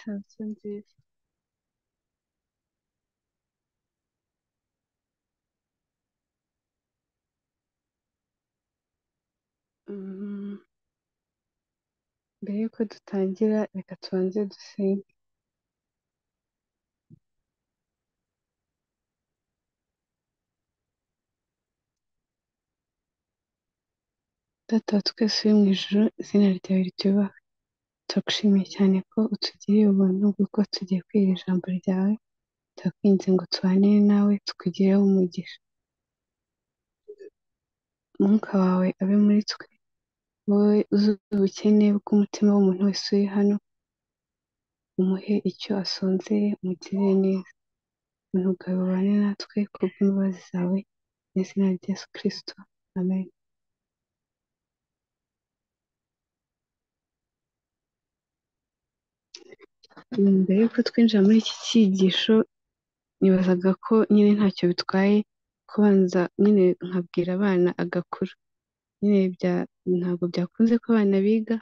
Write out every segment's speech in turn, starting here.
inzu nziza. Mm, Mbere y'uko dutangira, reka tubanze dusenge. Data wa twese uri mu ijuru, izina ryawe ryubahwe. Turagushimiye cyane ko utugiriye ubuntu bw'uko tugiye kwiga ijambo ryawe. Turakwinginze ngo tubanire nawe, tukugireho umugisha. Umwuka wawe abe muri twe, wowe uzi ubukene bw'umutima w'umuntu wese uri hano, umuhe icyo asonzeye, umugirire neza. Ubuntu bwawe bubane natwe, kubw'imbabazi zawe, mu izina rya Yesu Kristo. Amen. Mbere y'uko twinjira muri iki cyigisho, nibazaga ko nyine ntacyo bitwaye kubanza nyine nkabwira abana agakuru. Nyine bya- ntabwo byakunze ko abana biga,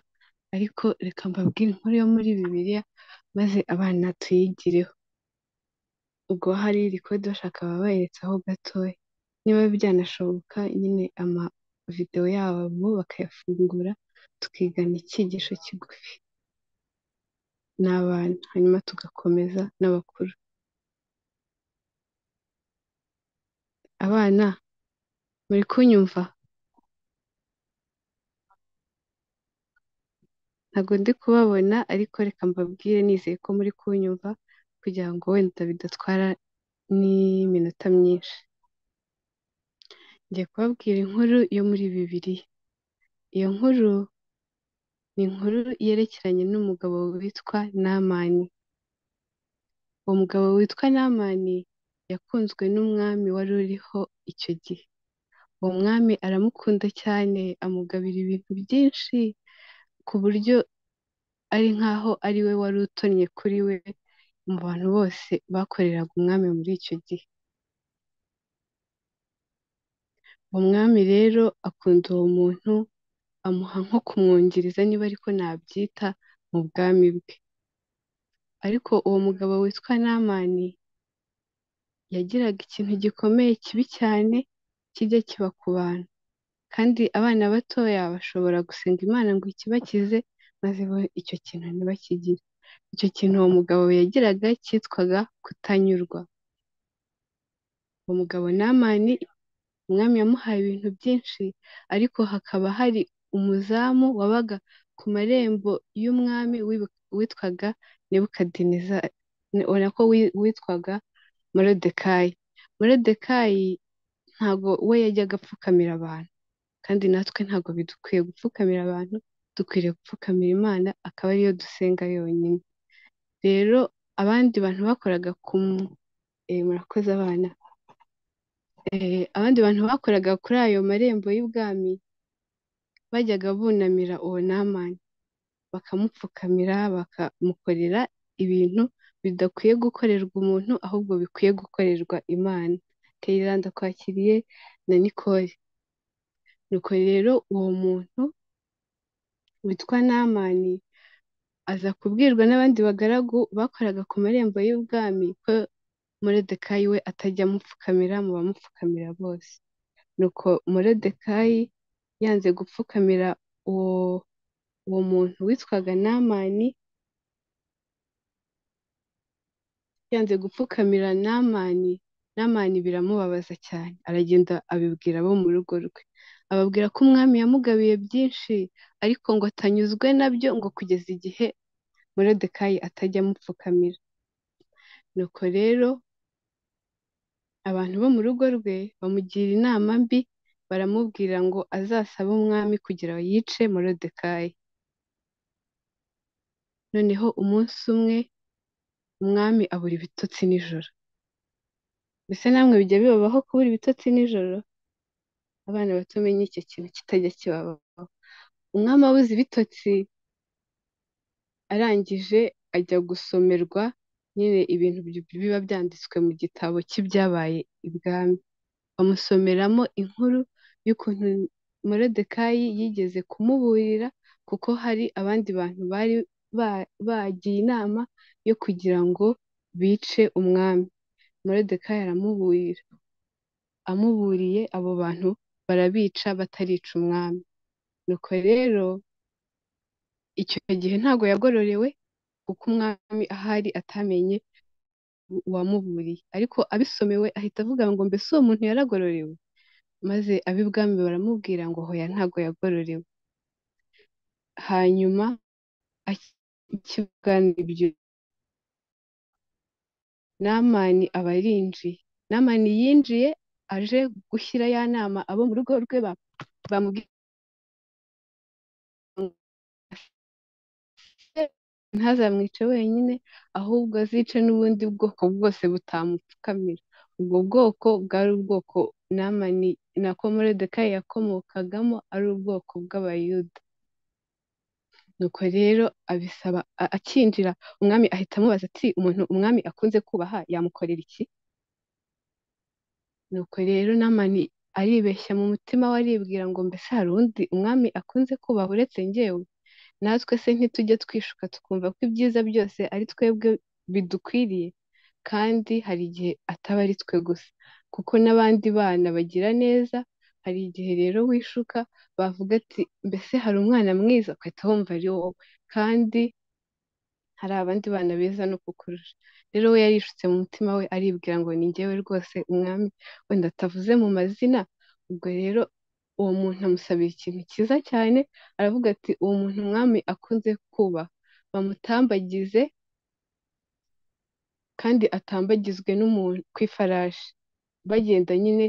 ariko reka mbabwire inkuru yo muri Bibiliya, maze abana tuyigireho. Ubwo hari record bashaka babayeretsaho gatoya. Niba byanashoboka nyine amavidewo yabo bakayafungura, tukigana icyigisho kigufi. n'abana hanyuma tugakomeza n'abakuru abana muri kunyumva ntabwo ndi kubabona ariko reka mbabwire nizeye ko muri kunyumva kugira ngo wenda bidatwara n'iminota myinshi ngiye kubabwira inkuru yo muri bibiliya iyo nkuru ni inkuru yerekeranye n'umugabo witwa namani uwo mugabo witwa namani yakunzwe n'umwami wari uriho icyo gihe uwo mwami aramukunda cyane amugabira ibintu byinshi ku buryo ari nkaho ari we wari utonnye kuri we mu bantu bose bakoreraga umwami muri icyo gihe. Umwami rero akunda uwo muntu amuha nko kumwungiriza niba ariko nabyita mu bwami bwe. Ariko uwo mugabo witwa Namani yagiraga ikintu gikomeye kibi cyane kijya kiba ku bantu. Kandi abana batoya bashobora gusenga Imana ngo ikibakize maze bo icyo kintu ntibakigire. Icyo kintu uwo mugabo yagiraga cyitwaga kutanyurwa. Uwo mugabo Namani umwami yamuhaye ibintu byinshi ariko hakaba hari umuzamu wabaga ku marembo y'umwami wibu- witwaga Nebukadinezari nako witwaga Moridekayi. Moridekayi ntago we yajyaga apfukamira abantu kandi natwe ntago bidukwiye gupfukamira abantu dukwiriye gupfukamira Imana akaba ariyo dusenga yonyine. Rero abandi bantu bakoraga ku mu- eh, murakoze abana Eh, abandi bantu bakoraga kuri ayo marembo y'ubwami bajyaga bunamira uwo Namani bakamupfukamira bakamukorera ibintu bidakwiye gukorerwa umuntu ahubwo bikwiye gukorerwa Imana. Kayira ndakwakiriye na Nicole. Nuko rero uwo muntu witwa Namani aza kubwirwa n'abandi bagaragu bakoraga ku marembo y'ubwami ko Moridekayi we atajya amupfukamira mu bamupfukamira bose. nuko moridekayi yanze gupfukamira uwo uwo muntu witwaga namani yanze gupfukamira namani namani biramubabaza cyane aragenda abibwira abo mu rugo rwe ababwira ko umwami yamugabiye byinshi ariko ngo atanyuzwe nabyo ngo kugeza igihe moridekayi atajya amupfukamira nuko rero abantu bo mu rugo rwe bamugira inama mbi baramubwira ngo azasabe umwami kugira ngo yice moridekayi noneho umunsi umwe umwami abura ibitotsi nijoro mbese namwe bijya bibabaho kubura ibitotsi nijoro abana bato menye icyo kintu kitajya kibabaho umwami abuze ibitotsi arangije ajya gusomerwa nyine ibintu bi- biba byanditswe mu gitabo cy'ibyabaye ibwami bamusomeramo inkuru y'ukuntu moridekayi yigeze kumuburira kuko hari abandi bantu bari ba- bagiye inama yo kugira ngo bice umwami. Moridekayi aramuburira, amuburiye abo bantu barabica batarica umwami. Nuko rero icyo gihe ntabwo yagororewe kuko umwami ahari atamenye uwamuburiye, ariko abisomewe ahita avuga ngo mbese uwo muntu yaragororewe? Maze ab'ibwami baramubwira ngo hoya ntabwo yagororewe. Hanyuma akibwana ibyo Namani aba yinjiye. Namani yinjiye aje gushyira ya nama abo mu rugo rwe ba- bamubwiye ntazamwice wenyine ahubwo azice n'ubundi bwoko bwose butamupfukamira. Ubwo bwoko bwari ubwoko Namani nako Moridekayi yakomokagamo ari ubwoko bw'Abayuda. Nuko rero abisaba a- akinjira umwami ahita amubaza ati umuntu umwami akunze kubaha yamukorera iki? Nuko rero Namani aribeshya mu mutima we aribwira ngo mbese hari undi umwami akunze kubaha uretse njyewe? natwe se ntitujya twishuka tukumva ko ibyiza byose ari twebwe bidukwiriye kandi hari igihe ataba ari twe gusa kuko n'abandi bana bagira neza hari igihe rero wishuka bavuga ati mbese hari umwana mwiza ugahita wumva ari wowe kandi hari abandi bana beza no kukurusha rero we yarishutse mu mutima we aribwira ngo ni njyewe rwose umwami wenda atavuze mu mazina ubwo rero uwo muntu amusabira ikintu cyiza cyane aravuga ati uwo muntu umwami akunze kubaha bamutambagize kandi atambagizwe n'umuntu ku ifarashi bagenda nyine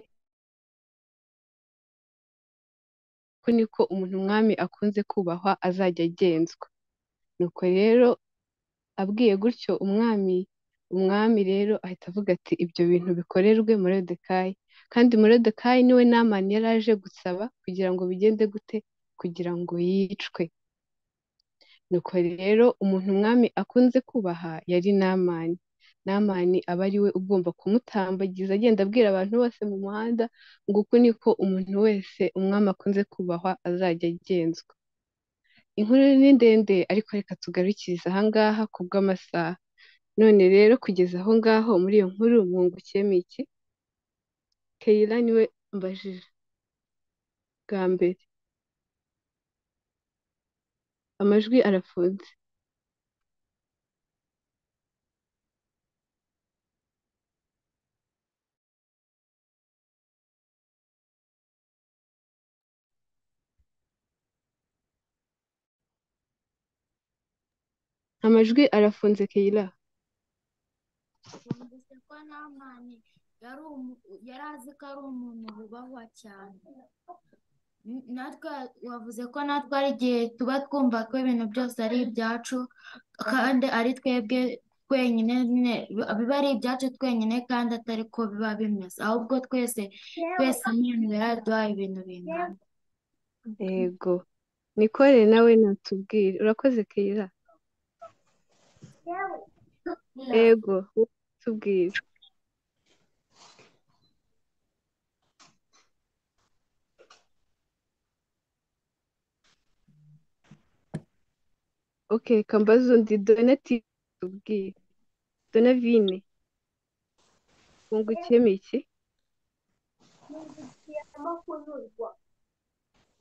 ko niko umuntu umwami akunze kubahwa azajya agenzwa nuko rero abwiye gutyo umwami umwami rero ahita avuga ati ibyo bintu bikorerwe Moridekayi kandi Moridekayi niwe Namani yari aje gusaba kugira ngo bigende gute kugira ngo yicwe nuko rero umuntu umwami akunze kubaha yari Namani Namani aba ari we ugomba kumutambagiza agenda abwira abantu bose mu muhanda ngo uku niko umuntu wese umwami akunze kubahwa azajya agenzwa inkuru ni ndende ariko reka tugarukirize aha ngaha ku bw'amasaha None rero kugeza aho ngaho muri iyo nkuru mwungukiyemo iki? Keyira niwe mbajije bwa mbere. Amajwi arafunze. Amajwi arafunze Keyira. Numvise ko Namani yari umu- yari azi ko ari umuntu wubahwa cyane. N- Natwe wavuze ko natwe ari igihe tuba twumva ko ibintu byose ari ibyacu kandi ari twebwe twenyine nyine biba biba ari ibyacu twenyine kandi atari ko biba bimeze ahubwo twese twese Imana iba yaraduhaye ibintu bingana. Yego. Nikore nawe natubwire. Urakoze Keyira. Yego. wowe Tubwire. Okay, reka mbaze undi Donatille tubwire. Donavine mwungukiyemo iki?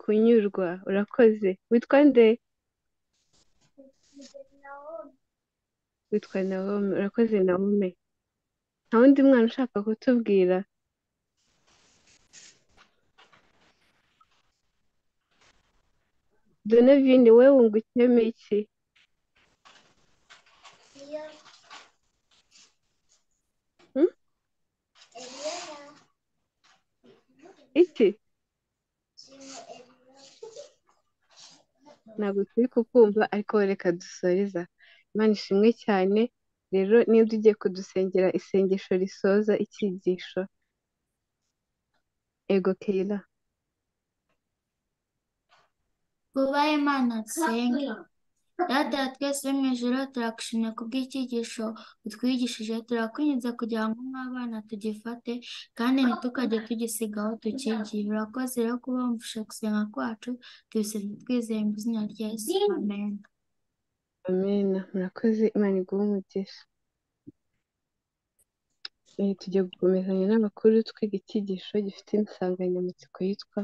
Kunyurwa. Urakoze. Witwa nde? Witwa Naomi. Urakoze Naomi. Nta wundi mwana ushaka kutubwira? Donavine we wungukiyemo iki? Hmm? Iki? ntabwo turi kukumva ariko reka dusoreza imana ishimwe cyane rero niba ugiye kudusengera isengesho risoza icyigisho ego keyira Twubahe Imana dusenge. Data wa twese wo mu ijoro turagushimira kubw'icyigisho utwigishije turakunyuze kugira ngo nk'abana tugifate kandi ntitukajye tugisiga aho tukigiye urakoze rero kuba wumvise gusenga kwacu tubisenga twizeye mu izina rya Yesu amen amena murakoze imana iguhe umugisha Eh, tugiye gukomezanya n'amakuru twiga icyigisho gifite insanganyamatsiko yitwa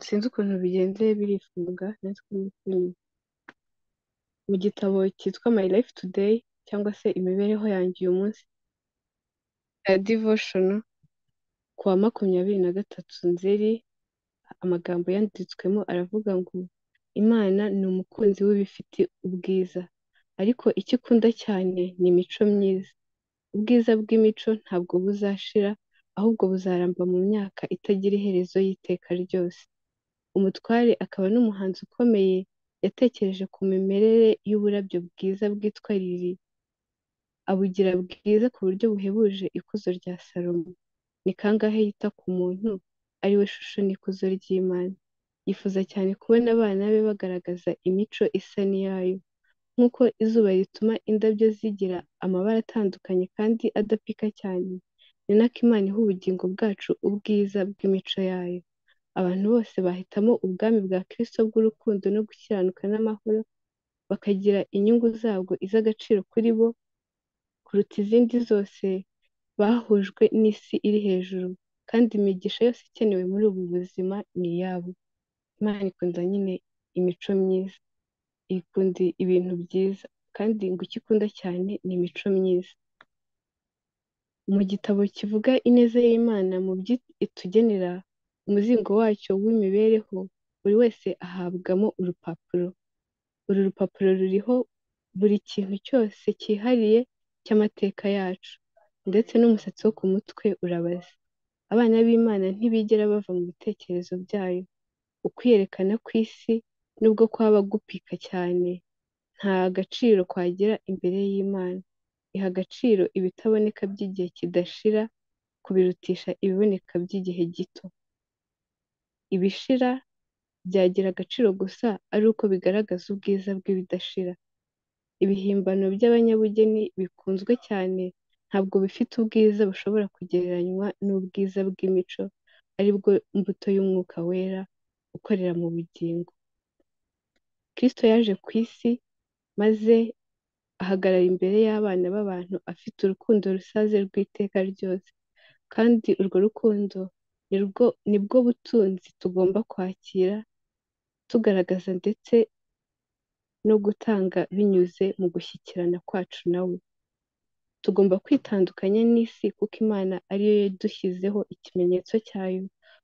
sinzi ukuntu bigenze birifunga natwe n'utundi mu gitabo cyitwa my life today cyangwa se imibereho yanjye uyu munsi ya devotion ku wa makumyabiri na gatatu nzeri amagambo yanditswemo aravuga ngo imana ni umukunzi w'ibifite ubwiza ariko icyo ikunda cyane ni imico myiza ubwiza bw'imico ntabwo buzashira ahubwo buzaramba mu myaka itagira iherezo y'iteka ryose umutware akaba n'umuhanzi ukomeye yatekereje ku mimerere y'uburabyo bwiza bwitwa lili abugira bwiza ku buryo buhebuje ikuzo rya salomo ni kangahe yita ku muntu ari we shusho n'ikuzo ry'imana yifuza cyane kubona abana be bagaragaza imico isa n'iyayo nk'uko izuba rituma indabyo zigira amabara atandukanye kandi adapika cyane ni nako imana iha ubugingo bwacu ubwiza bw'imico yayo abantu bose bahitamo ubwami bwa kirisito bw'urukundo no gukiranuka n'amahoro bakagira inyungu zabwo iz'agaciro kuri bo kuruta izindi zose bahujwe n'isi iri hejuru kandi imigisha yose ikenewe muri ubu buzima ni iyabo imana ikunda nyine imico myiza ikunda ibintu byiza kandi ngo icyo ikunda cyane ni imico myiza mu gitabo kivuga ineza y'imana mu byo itugenera umuzingo wacyo w'imibereho buri wese ahabwamo urupapuro uru rupapuro ruriho buri kintu cyose cyihariye cy'amateka yacu ndetse n'umusatsi wo ku mutwe urabaze abana b'imana ntibigera bava mu bitekerezo byayo ukwiyerekana kw'isi nubwo kwaba gupika cyane nta gaciro kwagira imbere y'imana iha agaciro ibitaboneka by'igihe kidashira kubirutisha ibiboneka by'igihe gito ibishira byagira agaciro gusa ari uko bigaragaza ubwiza bw'ibidashira ibihimbano by'abanyabugeni bikunzwe cyane ntabwo bifite ubwiza bushobora kugereranywa n'ubwiza bw'imico aribwo mbuto y'umwuka wera ukorera mu bugingo kirisito yaje ku isi maze ahagarara imbere y'abana b'abantu afite urukundo rusaze rw'iteka ryose kandi urwo rukundo ni bwo butunzi tugomba kwakira tugaragaza ndetse no gutanga binyuze mu gushyikirana kwacu na we tugomba kwitandukanya n'isi kuko imana ariyo yadushyizeho ikimenyetso cyayo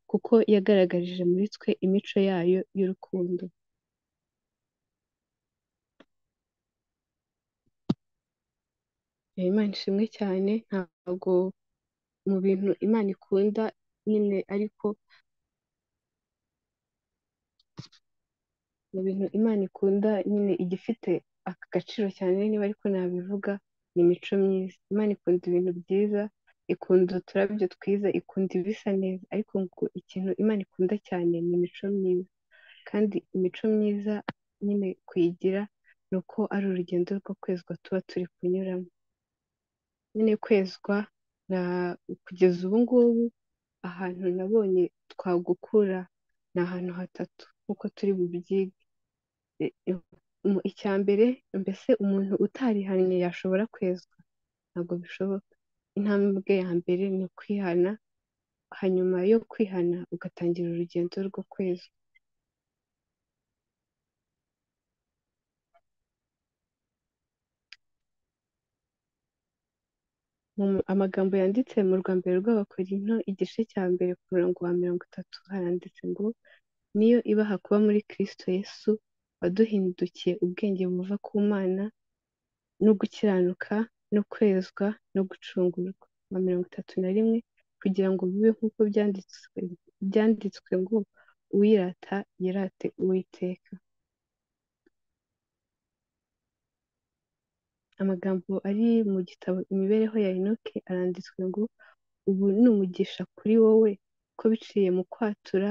kuko yagaragarije muri twe imico yayo y'urukundo rero imana ishimwe cyane ntabwo mu bintu imana ikunda nyine ariko mu bintu imana ikunda nyine igifite aka gaciro cyane niba ariko nabivuga ni imico myiza imana ikunda ibintu byiza ikunda uturabyo twiza ikunda ibisa neza ariko ngo ikintu imana ikunda cyane ni imico myiza kandi imico myiza nyine kuyigira ni uko ari urugendo rwo kwezwa tuba turi kunyuramo nyine kwezwa kugeza ubu ngubu ahantu nabonye twagukura ni ahantu hatatu nk'uko turi bubyige icya mbere mbese umuntu utarihannye yashobora kwezwa ntabwo bishoboka intambwe ya mbere ni ukwihana hanyuma yo kwihana ugatangira urugendo rwo kwezwa amagambo yanditse mu rwa mbere rw'abakorinto igice cya mbere ku murongo wa mirongo itatu haranditse ngo niyo ibaha kuba muri kirisito yesu waduhindukiye ubwenge buva ku mana no gukiranuka no kwezwa no gucungurwa nka mirongo itatu na rimwe kugira ngo bibe nk'uko byanditswe byanditswe ngo uwirata yirate uwiteka amagambo ari mu gitabo imibereho ya inoke aranditswe ngo ubu ni umugisha kuri wowe ko biciye mu kwatura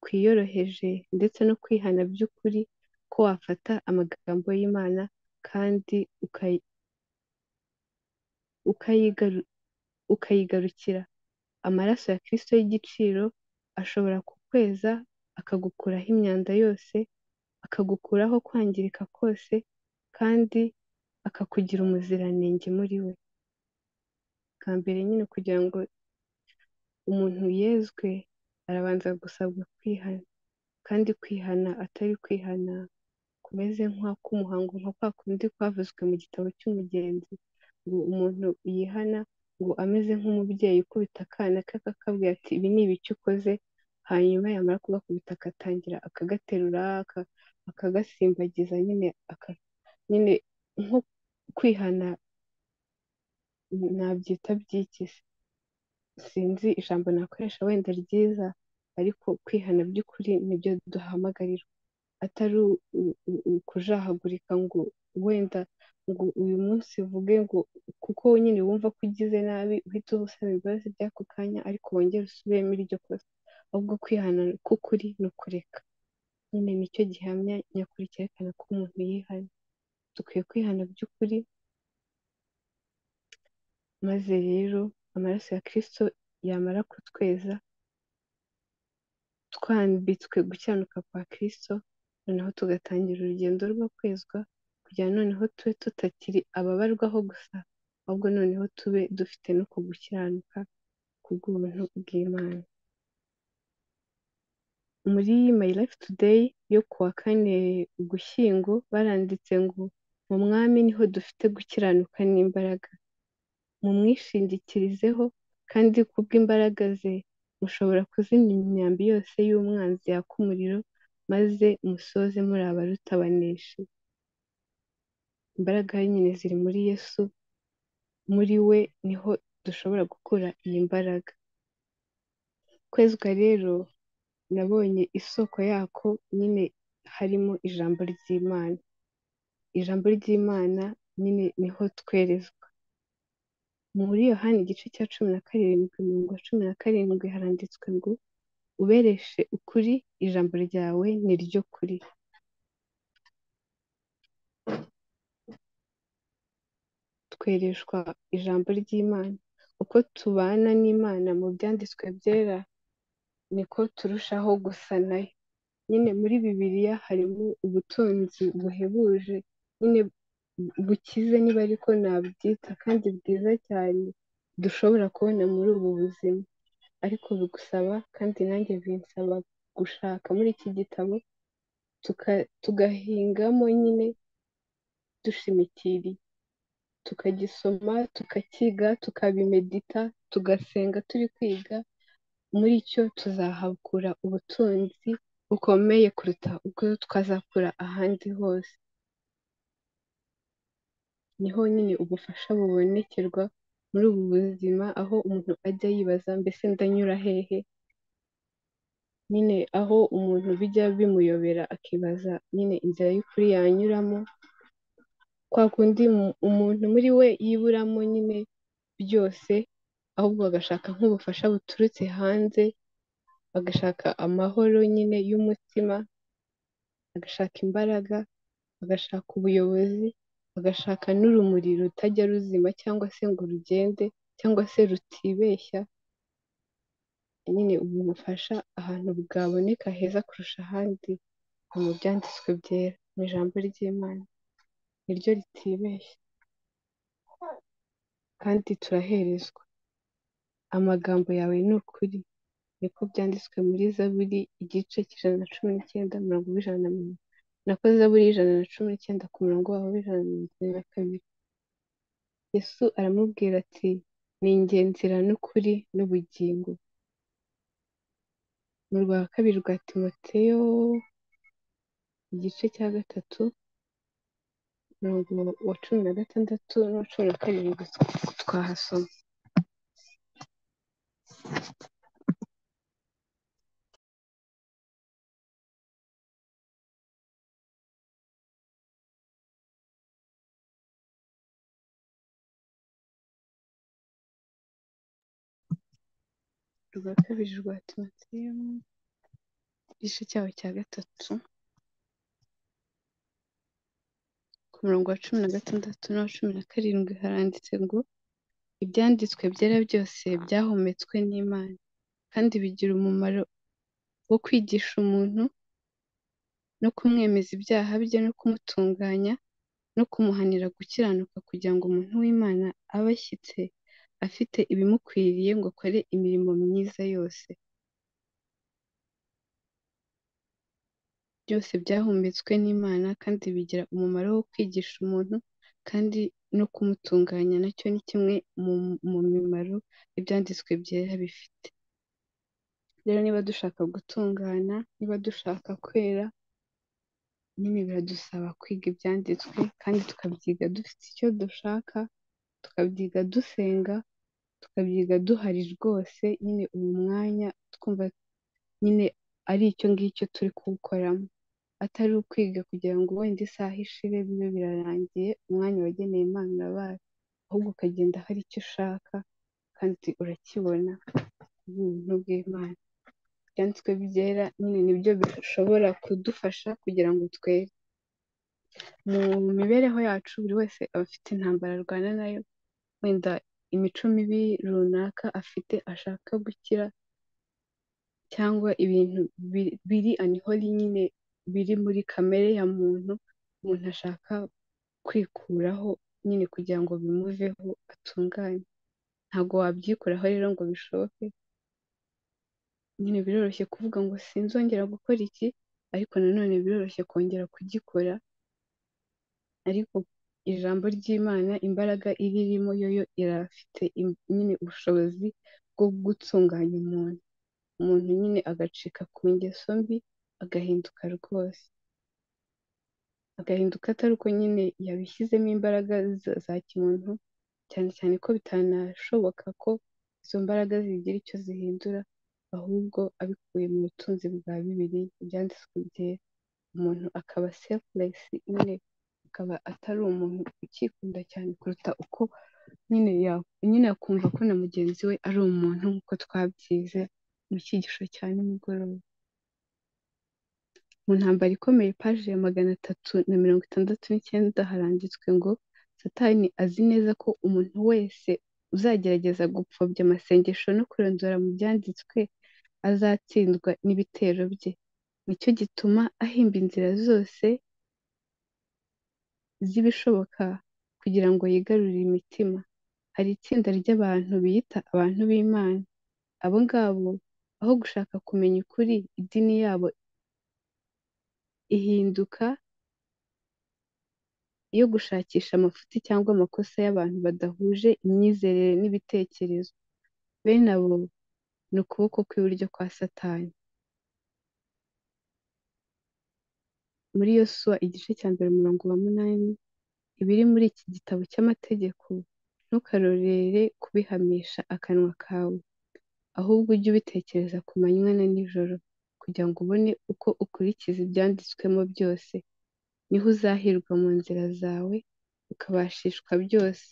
kwiyoroheje ndetse no kwihana by'ukuri ko wafata amagambo y'imana kandi ukayigarukira amaraso ya kirisito y'igiciro ashobora kukweza akagukuraho imyanda yose akagukuraho kwangirika kose kandi akakugira umuziranenge muri we bwa mbere nyine kugira ngo umuntu yezwe arabanza gusabwa kwihana kandi kwihana atari kwihana kumeze nk'ak'umuhango nka kwa kundi kwavuzwe mu gitabo cy'umugenzi ngo umuntu yihana ngo ameze nk'umubyeyi ukubita akana ke akakabwira ati ibi ni ibiki ukoze hanyuma yamara kugakubita agatangira akagaterura akagasimbagiza nyine nyine nko kwihana nabyita byikise sinzi ijambo nakoresha wenda ryiza ariko kwihana by'ukuri nibyo duhamagarirwa atari ukujahagurika ngo wenda ngo uyu munsi uvuge ngo kuko nyine wumva ko ugize nabi uhita usaba imbabazi by'ako kanya ariko wongere usubiremo iryo kosa ahubwo kwihana k'ukuri ni ukureka nyine nicyo gihamya nyakuri cyerekana ko umuntu yihana dukwiye kwihana by'ukuri maze rero amaraso ya kirisito yamara kutweza twambitswe gukiranuka kwa kirisito noneho tugatangira urugendo rwo kwezwa kugira noneho tube tutakiri ababarwaho gusa ahubwo noneho tube dufite no kugukiranuka kubw'ubuntu bw'imana muri my life today yo ku wa kane ugushyingo baranditse ngo mu mwami niho dufite gukiranuka n'imbaraga mumwishingikirizeho kandi kubw'imbaraga ze mushobora kuzimya imyambi yose y'umwanzi yaka umuriro maze musoze muri abaruta banesha imbaraga nyine ziri muri yesu muri we niho dushobora gukura iyi mbaraga kwezwa rero nabonye isoko yako nyine harimo ijambo ry'imana ijambo ry'imana nyine niho twerezwa muri yohani igice cya cumi na karindwi mirongo cumi na karindwi haranditswe ngo ubereshe ukuri ijambo ryawe ni ryo kuri twereshwa ijambo ry'imana uko tubana n'imana mu byanditswe byera niko turushaho gusa nayo nyine muri bibiliya harimo ubutunzi buhebuje nyine bukize niba ariko nabyita kandi bwiza cyane dushobora kubona muri ubu buzima ariko bigusaba kandi nanjye binsaba gushaka muri iki gitabo tugahingamo nyine dushimitiriye tukagisoma tukakiga tukabimedita tugasenga turi kwiga muri cyo tuzahakura ubutunzi bukomeye kuruta ubwo twazakura ahandi hose niho nyine ubufasha bubonekerwa muri ubu buzima aho umuntu ajya yibaza mbese ndanyura hehe nyine aho umuntu bijya bimuyobera akibaza nyine inzira y'ukuri yanyuramo kwa kundi umuntu muri we yiburamo nyine byose ahubwo agashaka nk'ubufasha buturutse hanze agashaka amahoro nyine y'umutima agashaka imbaraga agashaka ubuyobozi agashaka n'urumuri rutajya ruzima cyangwa se ngo rugende cyangwa se rutibeshya nyine ubu bufasha ahantu bwaboneka heza kurusha ahandi ni mu byanditswe byera mu ijambo ry'Imana niryo ritibeshya kandi turaherezwa amagambo yawe ni ukuri niko byanditswe muri zaburi igice cy'ijana na cumi n'icyenda mirongo ijana na mirongo nako zaburi y'ijana na cumi n'icyenda ku murongo wawe w'ijana na mirongo na kabiri yesu aramubwira ati ni njye nzira n'ukuri n'ubugingo mu rwa kabiri rwa timoteyo igice cya gatatu umurongo wa cumi na gatandatu n'uwa cumi na karindwi twahasoma urwa kabiri rwa timoteyo igice cyaho cya gatatu ku murongo wa cumi na gatandatu n'uwa cumi na karindwi haranditse ngo ibyanditswe byera byose byahumetswe n'imana kandi bigira umumaro wo kwigisha umuntu no kumwemeza ibyaha bye no kumutunganya no kumuhanira gukiranuka kugira ngo umuntu w'imana abe ashyitse afite ibimukwiriye ngo akore imirimo myiza yose byose byahumetswe n'imana kandi bigira umumaro wo kwigisha umuntu kandi no kumutunganya nacyo ni kimwe mu mimaro ibyanditswe byera bifite rero niba dushaka gutungana niba dushaka kwera nyine biradusaba kwiga ibyanditswe kandi tukabyiga dufite icyo dushaka tukabyiga dusenga tukabyiga duhari rwose nyine uyu mwanya twumva nyine ari icyo ngicyo turi kuwukoramo atari ukwiga kugira ngo wenda isaha ishire bibe birarangiye umwanya wageneye imana urabaye ahubwo ukagenda hari icyo ushaka kandi urakibona ubuntu bw'imana ibyanditswe byera nyine nibyo bishobora kudufasha kugira ngo twere mu mibereho yacu buri wese aba afite intambara arwana nayo wenda imico mibi runaka afite ashaka gukira cyangwa ibintu biri anihori nyine biri muri kamere ya muntu umuntu ashaka kwikuraho nyine kugira ngo bimuveho atunganye ntabwo wabyikuraho rero ngo bishoke nyine biroroshye kuvuga ngo sinzongera gukora iki ariko nanone biroroshye kongera kugikora ariko ijambo ry'imana imbaraga iririmo yo irafite nyine ubushobozi bwo gutunganya umuntu umuntu nyine agacika ku ngeso mbi agahinduka rwose agahinduka atari uko nyine yabishyizemo imbaraga za kimuntu cyane cyane ko bitanashoboka ko izo mbaraga zigira icyo zihindura ahubwo abikuye mu butunzi bwa bibiri ibyanditswe byera umuntu akaba selfuresi nyine akaba atari umuntu ukikunda cyane kuruta uko nyine akumva ko na mugenzi we ari umuntu nk'uko twabyize mu cyigisho cya nimugoroba mu ntambara ikomeye paji ya magana atatu na mirongo itandatu n'icyenda haranditswe ngo satani azi neza ko umuntu wese uzagerageza gupfobya amasengesho no kurondora mu byanditswe azatsindwa n'ibitero bye nicyo gituma ahimba inzira zose z'ibishoboka kugira ngo yigarurire imitima hari itsinda ry'abantu biyita abantu b'imana abo ngabo aho gushaka kumenya ukuri idini yabo ihinduka yo gushakisha amafuti cyangwa amakosa y'abantu badahuje imyizerere n'ibitekerezo. Bene abo ni ukuboko kw'iburyo kwa Satani. Muri Yosuwa igice cya mbere umurongo wa munani, ibiri muri iki gitabo cy'amategeko ntukarorere kubihamisha akanwa kawe, ahubwo ujye ubitekereza ku manywa na nijoro kugira ngo ubone uko ukurikiza ibyanditswemo byose, niho uzahirwa mu nzira zawe ukabashishwa byose,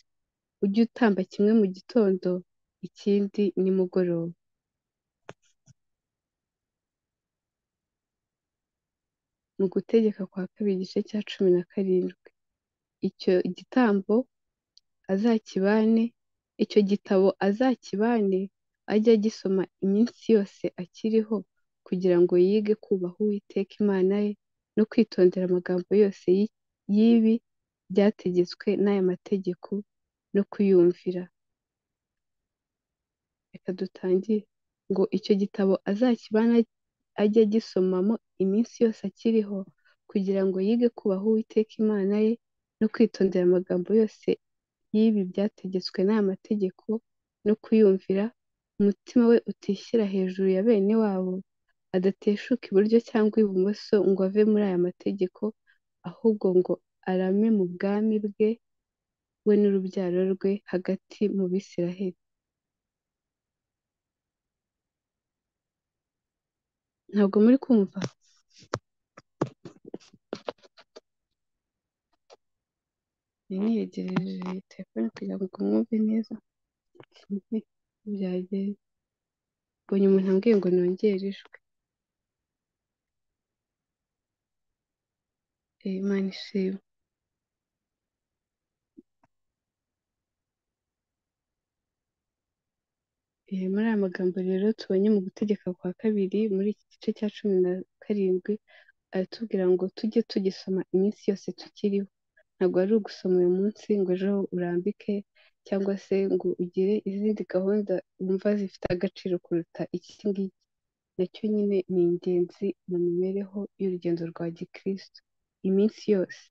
ujye utamba kimwe mu gitondo ikindi nimugoroba. Mu gutegeka kwa kabiri igice cya cumi na karindwi, icyo gitambo azakibane, icyo gitabo azakibane ajye agisoma iminsi yose akiriho kugira ngo yige kubaha Uwiteka Imana ye no kwitondera amagambo yose y'ibi byategetswe n'aya mategeko no kuyumvira. Reka dutangire ngo icyo gitabo azakibane ajye agisomamo iminsi yose akiriho kugira ngo yige kubaha Uwiteka Imana ye no kwitondera amagambo yose y'ibi byategetswe n'aya mategeko no kuyumvira, umutima we utishyira hejuru ya bene wabo, adateshuka iburyo cyangwa ibumoso ngo ave muri aya mategeko, ahubwo ngo arame mu bwami bwe, we n'urubyaro rwe hagati mu Bisiraheli. Ntabwo muri kumva? Nari niyegereje telefone kugira ngo mwumve neza ukuntu byagenze. Mbonye umuntu ambwiye ngo nongere ijwi. Imana ishimwe. Eh, Muri aya magambo rero tubonye mu gutegeka kwa kabiri muri iki gice cya cumi na karindwi aratubwira ngo tujye tugisoma iminsi yose tukiriho. Ntabwo ari ugusoma uyu munsi ngo ejo urambike cyangwa se ngo ugire izindi gahunda wumva zifite agaciro kuruta iki ngiki. Nacyo nyine ni ingenzi mu mibereho y'urugendo rwa gikristo. Iminsi yose.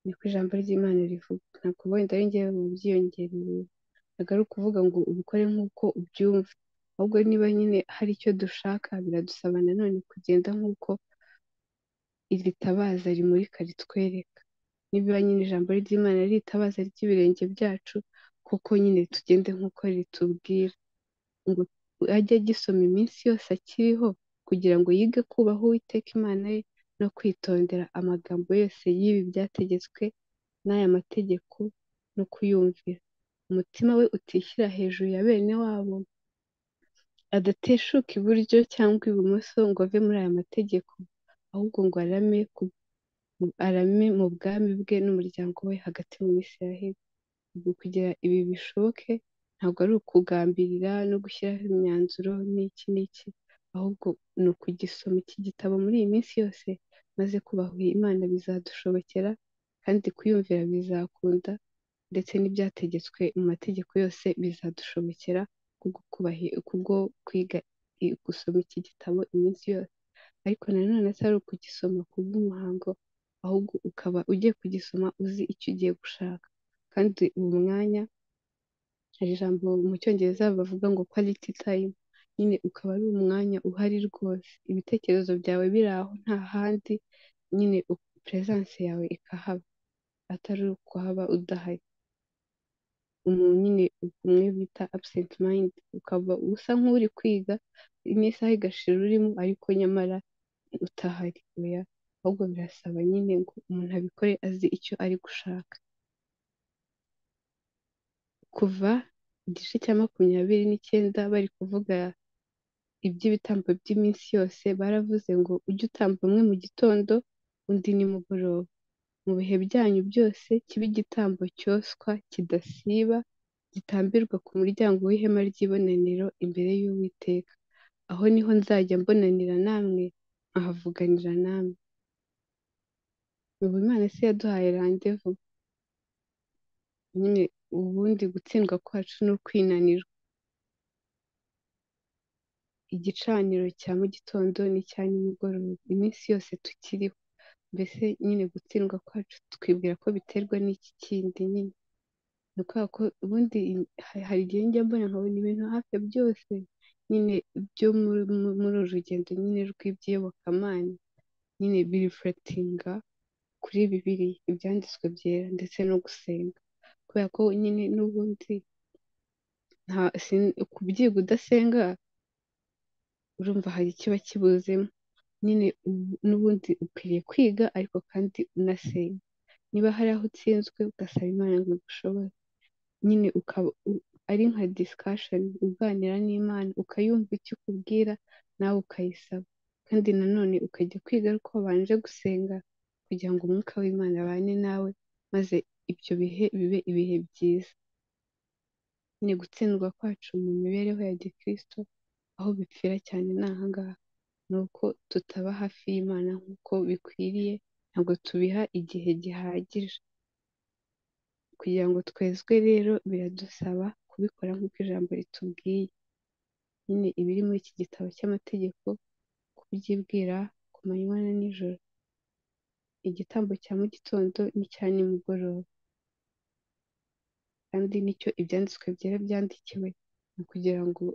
Niko ijambo ry'Imana rivuga. Ntabwo wenda ari njyewe wabyiyongereye. Ntabwo ari ukuvuga ngo ubikore nk'uko ubyumva. Ahubwo niba nyine hari icyo dushaka biradusaba nanone kugenda nk'uko iri tabaza rimurika ritwereka. Niba nyine ijambo ry'Imana ari itabaza ry'ibirenge byacu, koko nyine tugende nk'uko ritubwira. Ngo ajye agisoma iminsi yose akiriho kugira ngo yige kubaha Uwiteka Imana ye no kwitondera amagambo yose y'ibi byategetswe n'aya mategeko no kuyumvira. Umutima we utishyira hejuru ya bene wabo, adateshuka iburyo cyangwa ibumoso ngo ave muri aya mategeko, ahubwo ngo arame ku arame mu bwami bwe n'umuryango we hagati mu Bisiraheli. Ubwo kugira ibi bishoboke ntabwo ari ukugambirira no gushyiraho imyanzuro n'iki n'iki, ahubwo ni ukugisoma iki gitabo muri iyi minsi yose, maze kubaha Imana bizadushobokera kandi kuyumvira bizakunda, ndetse n'ibyategetswe mu mategeko yose bizadushobokera kubwo kubahi- kubwo kwiga i- gusoma iki gitabo iminsi yose. Ariko nanone atari ukugisoma ku bw'umuhango, ahubwo ukaba ugiye kugisoma uzi icyo ugiye gushaka. Kandi uwo mwanya hari ijambo mu cyongereza bavuga ngo quality time, nyine ukaba ari umwanya uhari rwose, ibitekerezo byawe biri aho nta handi, nyine presence yawe ikahaba, atari ukuhaba udahari. Umuntu nyine umwe bita absent mind, ukaba usa nk'uri kwiga n'isaha igashira urimo ariko nyamara utahari, oya, ahubwo birasaba nyine ngo umuntu abikore azi icyo ari gushaka. kuva igice cya makumyabiri n'icyenda bari kuvuga iby'ibitambo by'iminsi yose baravuze ngo ujye utamba umwe mu gitondo undi nimugoroba mu bihe byanyu byose kibe igitambo cyoswa kidasiba gitambirwa ku muryango w'ihema ry'ibonaniro imbere y'Uwiteka aho niho nzajya mbonanira namwe nkahavuganira namwe ubu Imana si yaduhaye randevu nyine ubundi gutsindwa kwacu ni ukwinanirwa igicaniro cya mu gitondo n'icya nimugoroba iminsi yose tukiriho mbese nyine gutsindwa kwacu twibwira ko biterwa n'iki kindi nyine ni ukubera ko ubundi ha- hari igihe njya mbona nkabona ibintu hafi ya byose nyine byo muri mu- muri uru rugendo nyine rw'iby'iyobokamana nyine birifuretinga kuri bibiri ibyanditswe byera ndetse no gusenga kubera ko nyine n'ubundi nta sin- kubyiga udasenga urumva hari ikiba kibuzemo nyine ubu- n'ubundi ukwiriye kwiga ariko kandi unasenga niba hari aho utsinzwe ugasaba imana ngo igushoboze nyine ukaba u- ari nka discussion uganira n'imana ukayumva icyo ikubwira nawe ukayisaba kandi nanone ukajya kwiga ariko wabanje gusenga kugira ngo umwuka w'imana abane nawe maze ibyo bihe bibe ibihe byiza nyine gutsindwa kwacu mu mibereho ya gikristo aho bipfira cyane ni ahangaha ni uko tutaba hafi y'imana nk'uko bikwiriye ntabwo tubiha igihe gihagije kugira ngo twezwe rero biradusaba kubikora nk'uko ijambo ritubwiye nyine ibiri muri iki gitabo cy'amategeko kubyibwira ku manywa na nijoro igitambo cya mu gitondo n'icya nimugoroba kandi nicyo ibyanditswe byera byandikiwe ni ukugira ngo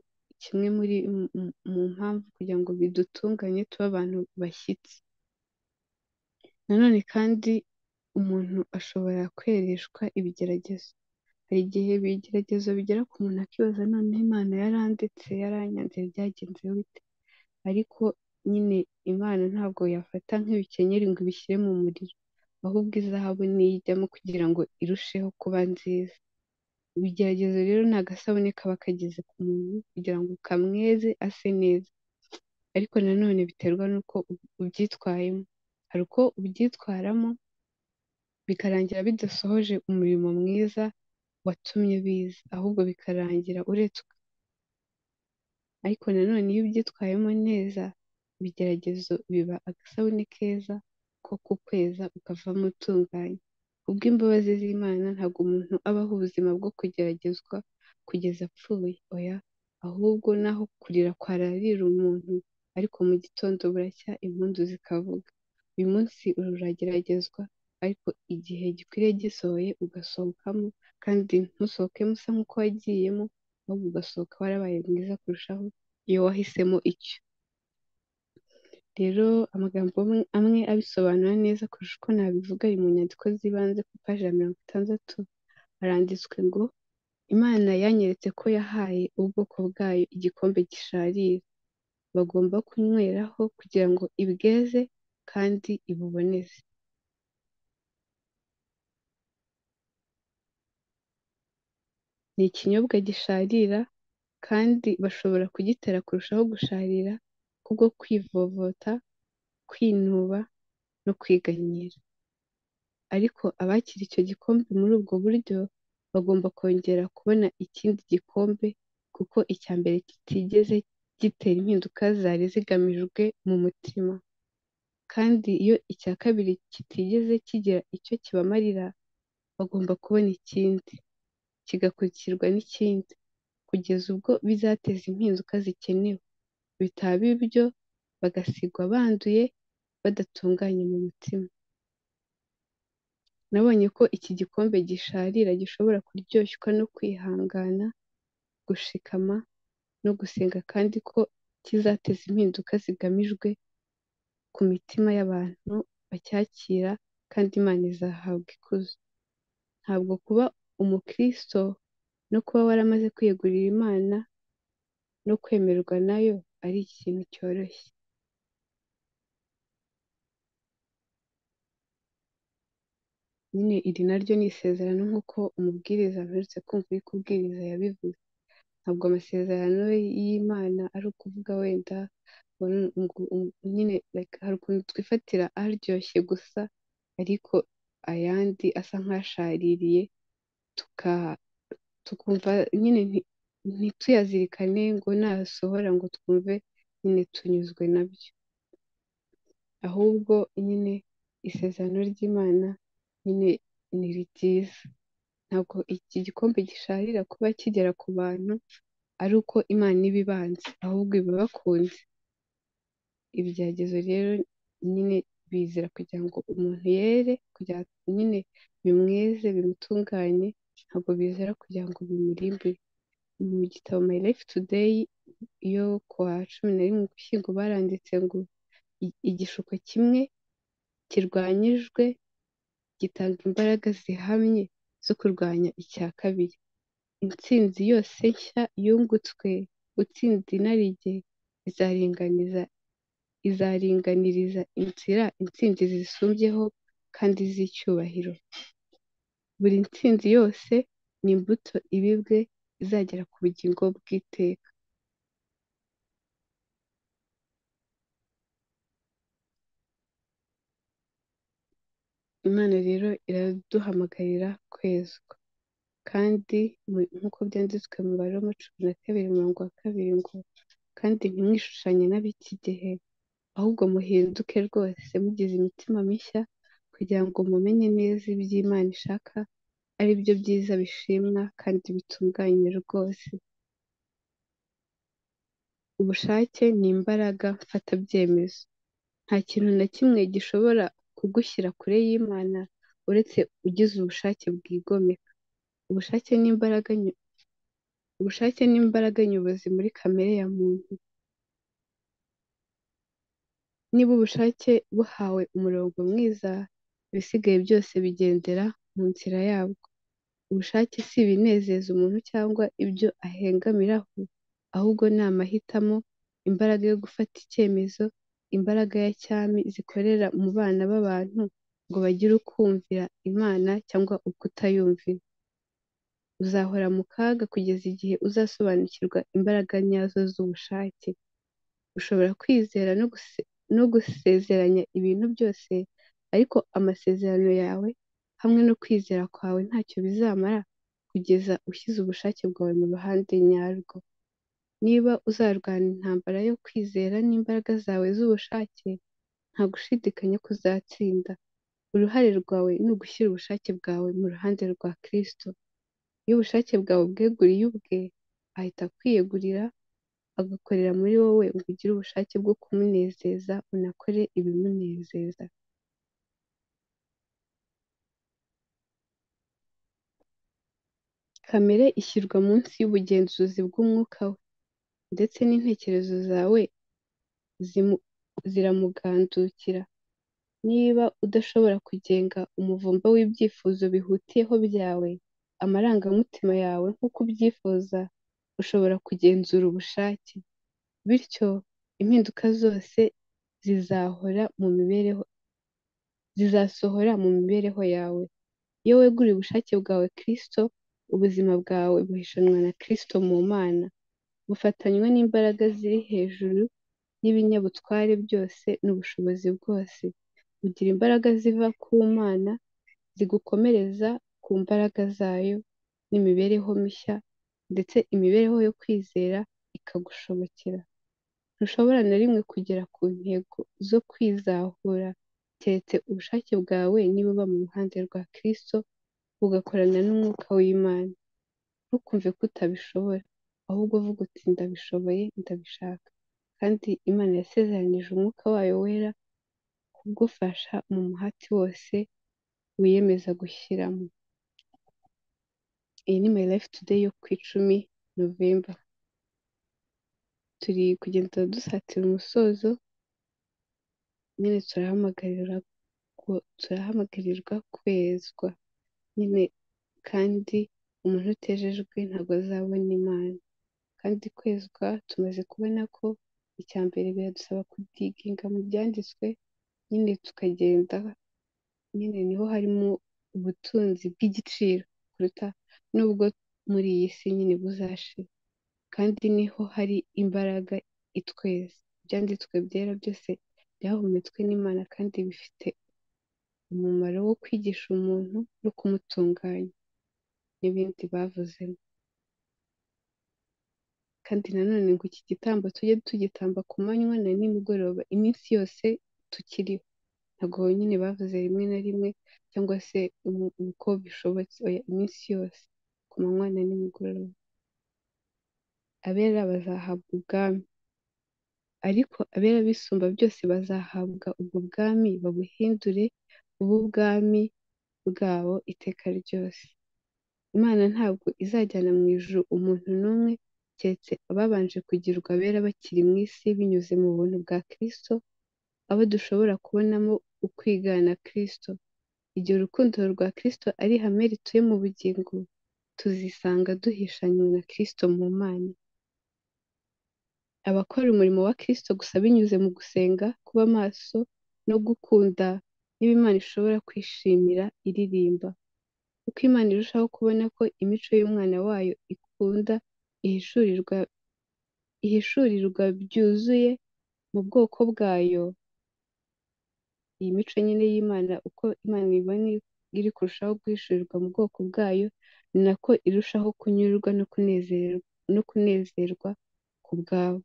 kimwe muri mu mu- mu mpamvu kugira ngo bidutunganye tube abantu bashyitsi nanone kandi umuntu ashobora kwereshwa ibigeragezo hari igihe ibigeragezo bigera ku muntu akibaza none Imana yarandetse yaranyanze byagenze bite ariko nyine Imana ntabwo yafata nk'ibikenyeri ngo ibishyire mu muriro ahubwo izahabu niyo ijyamo kugira ngo irusheho kuba nziza ibigeragezo rero ni agasabune kaba kageze ku muntu kugira ngo kamweze ase neza ariko nanone biterwa n'uko u- ubyitwayemo hari uko ubyitwaramo bikarangira bidasohoje umurimo mwiza watumye biza ahubwo bikarangira uretswe ariko nanone iyo ubyitwayemo neza ibigeragezo biba agasabune keza ko kukweza ukavamo utunganye kubw'imbabazi z'Imana ntabwo umuntu abaho ubuzima bwo kugeragezwa kugeza apfuye oya ahubwo naho kurira kwararira umuntu ariko mu gitondo buracya impundu zikavuga uyu munsi urageragezwa ariko igihe gikwiriye gisohoye ugasohokamo kandi ntusohokemo usa nk'uko wagiyemo ahubwo ugasohoka warabaye mwiza kurushaho iyo wahisemo icyo rero amagambo amwe amwe abisobanura neza kurusha uko nabivuga ari mu nyandiko z'ibanze ku ipaji ya mirongo itandatu haranditswe ngo imana yanyeretse ko yahaye ubwoko bwayo igikombe gisharira bagomba kunyweraho kugira ngo ibweze kandi ibuboneze ni ikinyobwa gisharira kandi bashobora kugitera kurushaho gusharira kubwo kwivovota kwinuba no kwiganyira ariko abakira icyo gikombe muri ubwo buryo bagomba kongera kubona ikindi gikombe kuko icya mbere kitigeze gitera impinduka zari zigamijwe mu mutima kandi iyo icya kabiri kitigeze kigira icyo kibamarira bagomba kubona ikindi kigakurikirwa n'ikindi kugeza ubwo bizateza impinduka zikenewe bitaba ibyo bagasigwa banduye badatunganye mu mutima nabonye ko iki gikombe gisharira gishobora kuryoshwa no kwihangana gushikama no gusenga kandi ko kizateza impinduka zigamijwe ku mitima y'abantu bacyakira kandi Imana izahabwa ikuzo ntabwo kuba umukristo no kuba waramaze kwiyegurira Imana no kwemerwa nayo ari ikintu cyoroshye nyine iri naryo ni isezerano nk'uko umubwiriza aherutse kumva uri kubwiriza yabivuze ntabwo amasezerano y'Imana ari ukuvuga wenda ngo nu- ngo- ngo- nyine like hari ukuntu twifatira aryoshye gusa ariko ayandi asa nk'ashaririye tuka tukumva nyine nti- ntituyazirikane ngo nasohora ngo twumve nyine tunyuzwe nabyo ahubwo nyine isezerano ry'Imana nyine ni ryiza ntabwo iki gikombe gisharira kuba kigera ku bantu ari uko Imana iba ibanze ahubwo iba ibakunze ibigeragezo rero nyine bizira kugira ngo umuntu yere kugira ngo nyine bimweze bimutunganye ntabwo bizera kugira ngo bimurimbure mu gitabo my life today yo kuwa cumi na rimwe ugushyingo baranditse ngo "I- igishuko kimwe kirwanyijwe gitanga imbaraga zihamye zo kurwanya icya kabiri intsinzi yose nshya yungutswe utsinze inarijye izaringaniza izaringaniriza inzira intsinzi zisumbyeho kandi z'icyubahiro buri ntsinzi yose ni imbuto ibibwe izagera ku bugingo bw'iteka imana rero iraduhamagarira kwezwa kandi mu- nk'uko byanditswe mu baroma cumi na kabiri umurongo wa kabiri ngo kandi ntimwishushanye n'ab'iki gihe ahubwo muhinduke rwose mugize imitima mishya kugira ngo mumenye neza iby'Imana ishaka ari byo byiza bishimwa kandi bitunganye rwose ubushake ni imbaraga mfatabyemezo nta kintu na kimwe gishobora kugushyira kure y'Imana uretse ugize ubushake bwigomeka ubushake ni imbaraga nyu- ubushake ni imbaraga nyobozi muri kamere ya muntu niba ubushake buhawe umurongo mwiza ibisigaye byose bigendera mu nzira yabwo ubushake si ibinezeza umuntu cyangwa ibyo ahengamiraho ahubwo ni amahitamo imbaraga yo gufata icyemezo imbaraga ya cyami zikorera mu bana b'abantu ngo bagire ukumvira imana cyangwa ukutayumvira uzahora mu kaga kugeza igihe uzasobanukirwa imbaraga nyazo z'ubushake ushobora kwizera no guse- no gusezeranya ibintu byose ariko amasezerano yawe hamwe no kwizera kwawe ntacyo bizamara kugeza ushyize ubushake bwawe mu ruhande nyarwo niba uzarwana intambara yo kwizera n'imbaraga zawe z'ubushake nta gushidikanya ko uzatsinda uruhare rwawe ni ugushyira ubushake bwawe mu ruhande rwa Kristo iyo ubushake bwawe ubweguriye ubwe ahita akwiyegurira agakorera muri wowe ngo ugire ubushake bwo kumunezeza unakore ibimunezeza kamere ishyirwa munsi y'ubugenzuzi bw'umwuka we ndetse n'intekerezo zawe zimu- ziramugandukira niba udashobora kugenga umuvumba w'ibyifuzo bihutiyeho byawe amarangamutima yawe nk'uko ubyifuza ushobora kugenzura ubushake bityo impinduka zose zizahora mu mibereho zizasohora mu mibereho yawe iyo weguriye ubushake bwawe Kristo ubuzima bwawe buhishanwa na Kristo mu Mana bufatanywa n'imbaraga ziri hejuru y'ibinyabutware byose n'ubushobozi bwose bugira imbaraga ziva ku Mana zigukomereza ku mbaraga zayo n'imibereho mishya ndetse imibereho yo kwizera ikagushobokera ntushobora na rimwe kugera ku ntego zo kwizahura keretse ubushake bwawe nibuba mu ruhande rwa Kristo bugakorana n'umwuka w'Imana ntukumve ko utabishobora ahubwo vuga uti ndabishoboye ndabishaka kandi Imana yasezeranije umwuka wayo wera kugufasha mu muhati wose wiyemeza gushyiramo iyi ni my life today yo ku icumi Novemba turi kugenda dusatira umusozo nyine turahamagarira gu- turahamagarirwa kwezwa nyine kandi umuntu utejejwe ntabwo azabona imana kandi kwezwa tumaze kubona ko icya mbere biradusaba kubyiginga mu byanditswe nyine tukagenda nyine niho harimo ubutunzi bw'igiciro kuruta nubwo muri iyi si nyine buzashira kandi niho hari imbaraga itweza ibyanditswe byera byose byahumetswe n'Imana kandi bifite umumaro wo kwigisha umuntu no kumutunganya n'ibindi bavuzemo kandi nanone ngo iki gitambo tujye tugitamba ku manywa na nimugoroba iminsi yose tukiriho ntabwo nyine bavuze rimwe na rimwe cyangwa se umu- uko bishobotse oya iminsi yose ku manywa na nimugoroba abera bazahabwa ubwami ariko abera bisumba byose bazahabwa ubwo bwami babuhindure ububwami bwabo iteka ryose. Imana ntabwo izajyana mu ijuru umuntu n'umwe keretse ababanje kugirwa abera bakiri mu isi binyuze mu buntu bwa Kristo, abo dushobora kubonamo ukwigana Kristo. Igihe urukundo rwa Kristo ari ihame rituye mu bugingo, tuzisanga duhishanywe na Kristo mu Mana. Abakora umurimo wa Kristo gusa binyuze mu gusenga, kuba maso no gukunda nibo Imana ishobora kwishimira iririmba. Uko Imana irushaho kubona ko imico y'umwana wayo ikunda ihishurirwa ihishurirwa byuzuye mu bwoko bwayo, iyi mico nyine y'Imana uko Imana ibona iri kurushaho guhishurirwa mu bwoko bwayo, ni nako irushaho kunyurwa no kunezerwa no kunezerwa ku bwabo.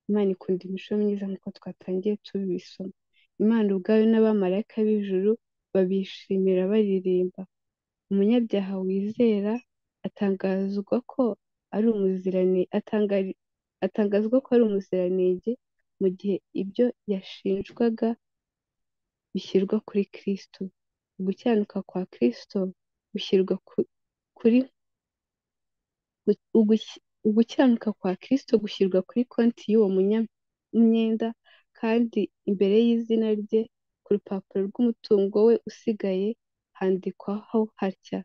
Imana ikunda imico myiza nk'uko twatangiye tubisoma. Imana ubwayo n'abamarayika b'ijuru babishimira baririmba. Umunyabyaha wizera atangazwa ko ari umuzirane atangari- atangazwa ko ari umuziranenge mu gihe ibyo yashinjwaga bishyirwa kuri Kristo. Ugukiranuka kwa Kristo gushyirwa ku- kuri gu- uguki- ugukiranuka kwa Kristo gushyirwa kuri konti y'uwo munya- myenda kandi imbere y'izina rye ku rupapuro rw'umutungo we usigaye handikwaho hatya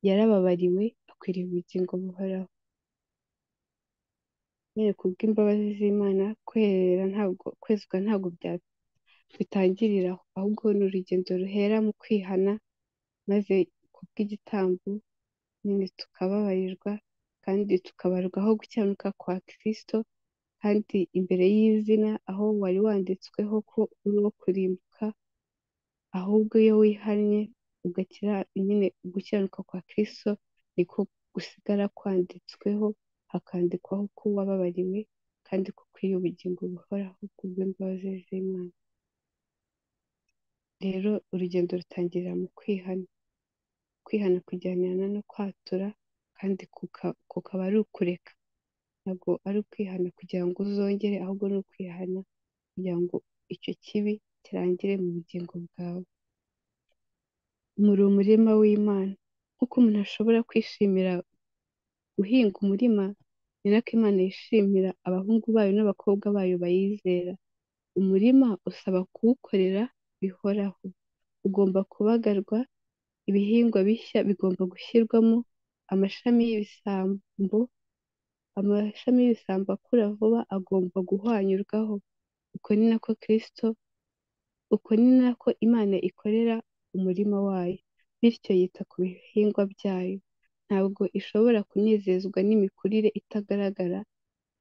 yarababariwe akwiriye ubugingo buhoraho. Nyine ku bw'imbabazi z'Imana kwerera ntabwo kwezwa ntabwo bya- bitangirira aho, ahubwo ni urugendo ruhera mu kwihana maze ku bw'igitambo nyine tukababarirwa kandi tukabarwaho gukiranuka kwa Kristo kandi imbere y'izina aho wari wanditsweho ko uri uwo kurimbuka, ahubwo iyo wihannye ugakira nyine gukiranuka kwa Kristo niko gusigara kwanditsweho, hakandikwaho ko wababariwe kandi ko ukwiriye ubugingo buhoraho ku bw'imbabazi z'Imana. Rero urugendo rutangirira mu kwihana. Kwihana kujyanirana no kwatura kandi kuka- kukaba ari ukureka. Ntabwo ari ukwihana kugira ngo uzongere, ahubwo ni ukwihana kugira ngo icyo kibi kirangire mu bugingo bwawe. Muri umurima w'Imana. Nk'uko umuntu ashobora kwishimira guhinga umurima, ni nako Imana yishimira abahungu bayo n'abakobwa bayo bayizera. Umurima usaba kuwukorera bihoraho. Ugomba kubagarwa, ibihingwa bishya bigomba gushyirwamo amashami y'ibisambo, amashami y'ibisambo akura vuba agomba guhwanyurwaho. Uko ni nako Kristo, uko ni nako Imana ikorera umurima wayo. Bityo yita ku bihingwa byayo. Ntabwo ishobora kunezezwa n'imikurire itagaragara,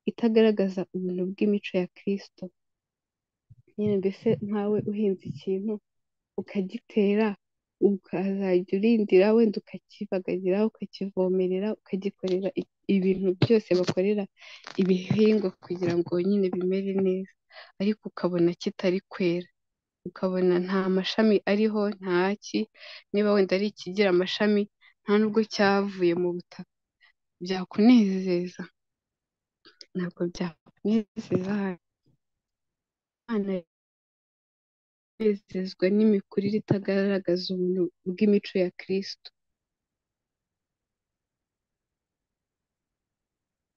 itagaragaza ubuntu bw'imico ya Kristo. Nyine mbese nkawe uhinze ikintu ukagitera, ukazajya urindira wenda ukakibagarira, ukakivomerera, ukagikorera i- ibintu byose bakorera ibihingwa kugira ngo nyine bimere neza, ariko ukabona kitari kwera, ukabona nta mashami ariho, nta ki, niba wenda ari ikigira amashami nta nubwo cyavuye mu butaka, byakunezeza? Ntabwo byakunezeza, Imana kunezezwa n'imikurire itagaragaza ubuntu bw'imico ya Kristo.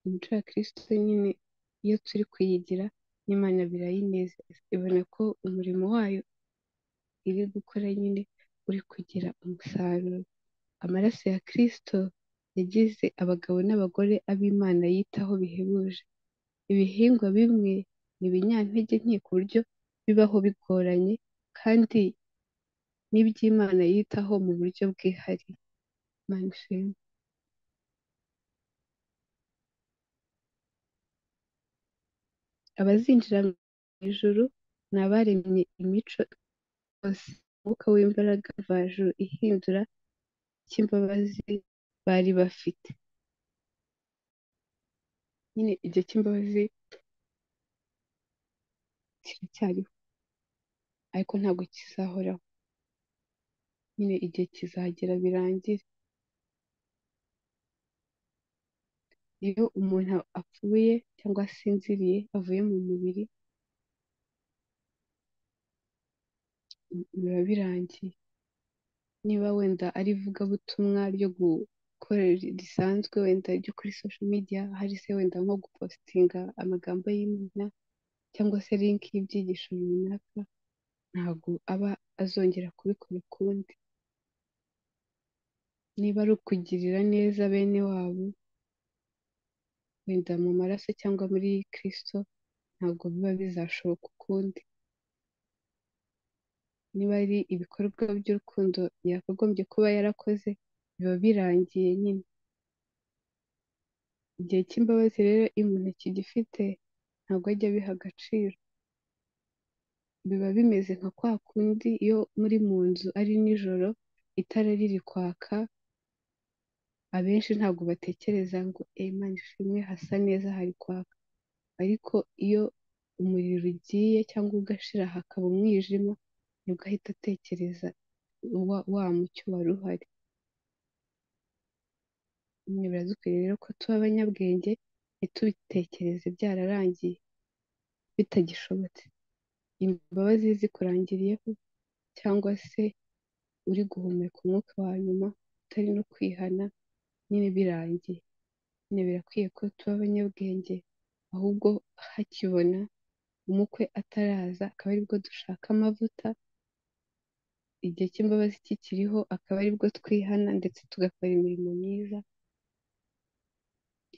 Imico ya Kristo nyine iyo turi kuyigira n'Imana birayinezeza, ibona ko umurimo wayo iri gukora nyine uri kugira umusaruro. Amaraso ya Kristo yagize abagabo n'abagore ab'Imana yitaho bihebuje. Ibihingwa bimwe ni ibinyantege nke ku buryo bibaho bigoranye kandi n'iby'Imana yitaho mu buryo bwihariye. Imana ishimwe. abazinjira mu ijuru ni abaremye imico yose. Umwuka w'imbaraga mvajuru ihindura cy'imbabazi bari bafite. Nyine igihe cy'imbabazi kiracyariho ariko ntabwo kizahoraho. Nyine igihe kizagera birangire. iyo umuntu apfuye cyangwa asinziriye avuye mu mubiri biba birangiye niba wenda ari ivugabutumwa ryo gukorera risanzwe wenda ryo kuri social media hari se wenda nko gupositinga amagambo y'imena cyangwa se linki y'ibyigisho runaka ntabwo aba azongera kubikora ukundi niba ari ukugirira neza bene wabo wenda mu maraso cyangwa muri Kristo ntabwo biba bizashoboka ukundi niba ari ibikorwa by'urukundo yakagombye kuba yarakoze biba birangiye nyine igihe cy'imbabazi rero iyo umuntu akigifite ntabwo ajya abiha agaciro biba bimeze nka kwa kundi iyo muri mu nzu ari nijoro itara riri kwaka abenshi ntabwo batekereza ngo Imana ishimwe hasa neza hari kwaka ariko iyo umuriro ugiye cyangwa ugashira hakaba umwijima nibwo ahita atekereza wa mucyo wari uhari nyine biradukwiriye rero ko tuba abanyabwenge ntitubitekereze byararangiye bitagishobotse imbabazi zikurangiriyeho cyangwa se uri guhumeka umwuka wa nyuma utari no kwihana nyine birangiye nyine birakwiye ko tuba abanyabwenge ahubwo hakibona umukwe ataraza akaba aribwo dushaka amavuta igihe cy'imbabazi kikiriho akaba aribwo twihana ndetse tugakora imirimo myiza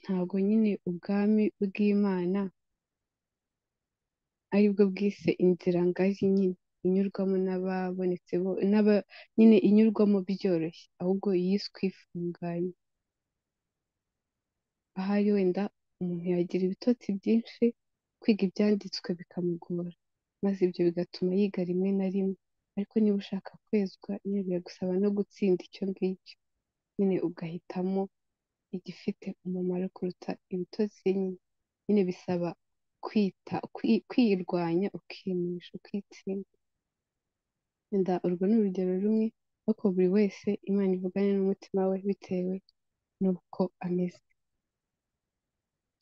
ntabwo nyine ubwami bw'Imana aribwo bwise inzira ngari nyine inyurwamo n'ababonetse nyine inyurwamo byoroshye ahubwo yiswe ifunganye ahari wenda umuntu yagira ibitotsi byinshi kwiga ibyanditswe bikamugora maze ibyo bigatuma yiga rimwe na rimwe ariko niba ushaka kwezwa nyine biragusaba no gutsinda icyo ngicyo nyine ugahitamo igifite umumaro kuruta ibitotsi nyine bisaba kwita kwirwanya ukinisha ukitsinda wenda urwo ni urugero rumwe ariko buri wese Imana ivugane n'umutima we bitewe n'uko ameze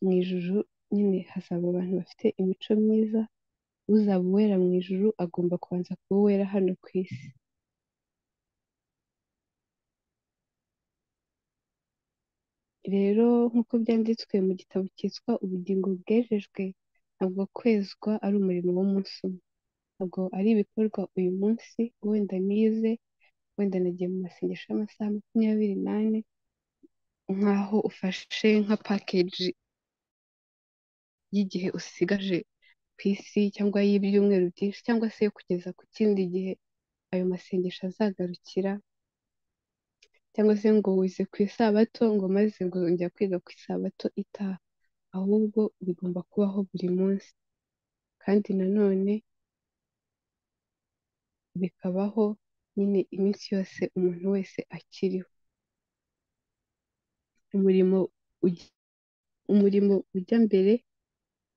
mu ijuru nyine hazaba abantu bafite imico myiza uzaba uwera mu ijuru agomba kubanza kuba uwera hano ku isi rero nk'uko byanditswe mu gitabo cyitwa ubugingo bwejejwe ntabwo kwezwa ari umurimo w'umunsi umwe ntabwo ari ibikorwa uyu munsi wenda nize wenda nagiye mu masengesho y'amasaha makumyabiri n'ane nk'aho ufashe nka pakeji y'igihe usigaje ku isi cyangwa y'ibyumweru byinshi cyangwa se kugeza ku kindi gihe ayo masengesho azagarukira cyangwa se ngo wize ku isabato ngo maze ngo njya kwiga ku isabato itaha ahubwo bigomba kubaho buri munsi kandi nanone bikabaho nyine iminsi yose umuntu wese akiriho umurimo umurimo ujya mbere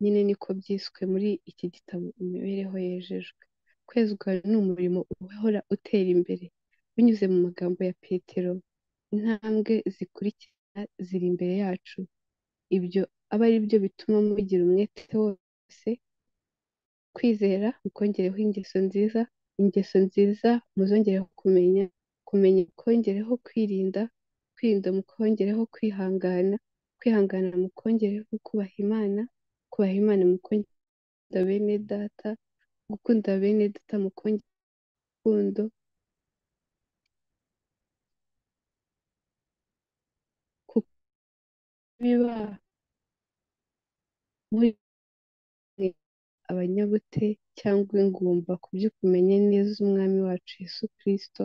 nyine niko byiswe muri iki gitabo imibereho yejejwe kwezwa ni umurimo uhora utera imbere binyuze mu magambo ya petero intambwe zikurikira ziri imbere yacu ibyo aba ari byo bituma mugira umwete wose kwizera mukongereho ingeso nziza ingeso nziza muzongereho kumenya kumenya mukongereho kwirinda kwirinda mukongereho kwihangana kwihangana mukongereho kubaha imana kubaha imana mukunda bene data gukunda bene data mukongere urukundo biba muri abanyabute cyangwa ingumba ku byo kumenya neza umwami wacu Yesu Kristo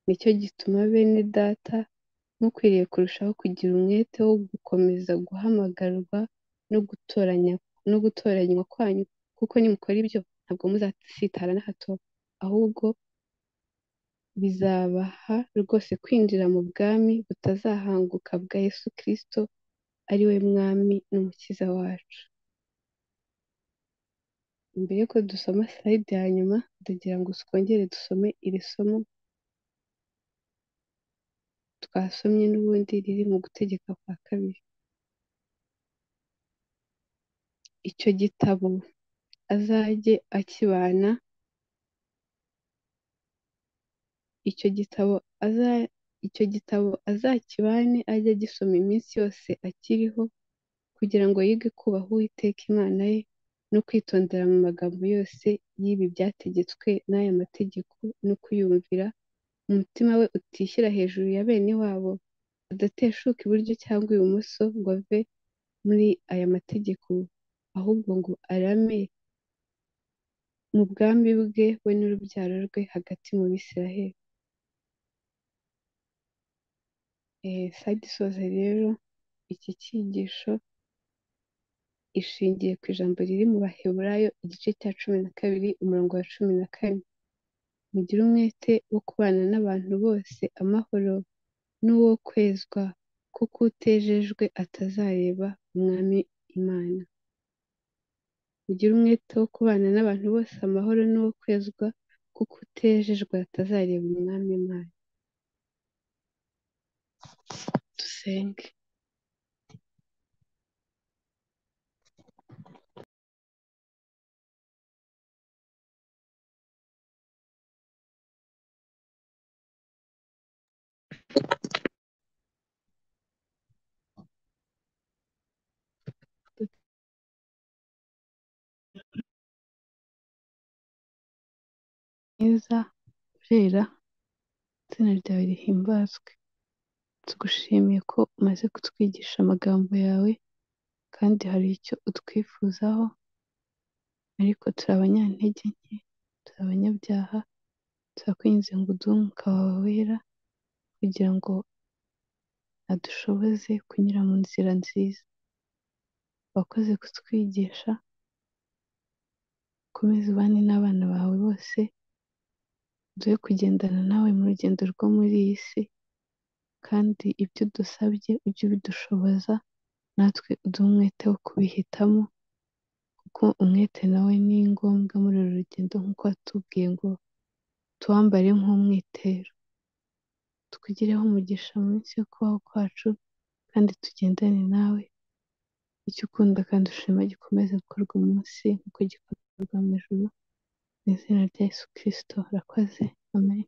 nicyo gituma bene data mukwiriye kurushaho kugira umwete wo gukomeza guhamagarwa no gutoranya no gutoranywa kwanyu kuko nimukora ibyo ntabwo muzasitara na hato ahubwo bizabaha rwose kwinjira mu bwami butazahanguka bwa Yesu Kristo ari we mwami n'umukiza wacu mbere yuko dusoma sayidi ya nyuma ndagira ngo twongere dusome iri somo twasomye n'ubundi riri mu gutegeka kwa kabiri icyo gitabo azajye akibana icyo gitabo aza icyo gitabo azakibane ajye agisoma iminsi yose akiriho kugira ngo yige kubaha Uwiteka Imana ye no kwitondera mu magambo yose y'ibi byategetswe n'aya mategeko no kuyumvira umutima we utishyira hejuru ya bene wabo adateshuka iburyo cyangwa ibumoso ngo ave muri aya mategeko ahubwo ngo arame mu bwami bwe we n'urubyaro rwe hagati mu Bisiraheli. Sayidi isoza rero iki cyigisho ishingiye ku ijambo riri mu Baheburayo igice cya cumi na kabiri umurongo wa cumi na kane mugire umwete wo kubana n'abantu bose amahoro n'uwo kwezwa kuko utejejwe atazareba umwami imana mugire umwete wo kubana n'abantu bose amahoro n'uwo kwezwa kuko utejejwe atazareba umwami imana dusenge mwiza urera izina ryawe rihimbazwe tugushimiye ko umaze kutwigisha amagambo yawe kandi hari icyo utwifuzaho ariko turi abanyantege nke turi abanyabyaha turakwinze ngo uduhe umwuka wawe wera kugira ngo adushoboze kunyura mu nzira nziza wakoze kutwigisha ukomeze ubane n'abana bawe bose uduhe kugendana nawe mu rugendo rwo muri iyi si kandi ibyo udusabye ujye ubidushoboza natwe uduhe umwete wo kubihitamo kuko umwete nawe ni ngombwa muri uru rugendo nk'uko watubwiye ngo tuwambare nk'umwitero twigireho umugisha mu minsi yo kubaho kwacu kandi tugendane nawe icyo ukunda kandi ushima gikomeze gukorwa munsi nk'uko gikorwa mu ijoro mu izina rya Yesu kirisito rakoze amen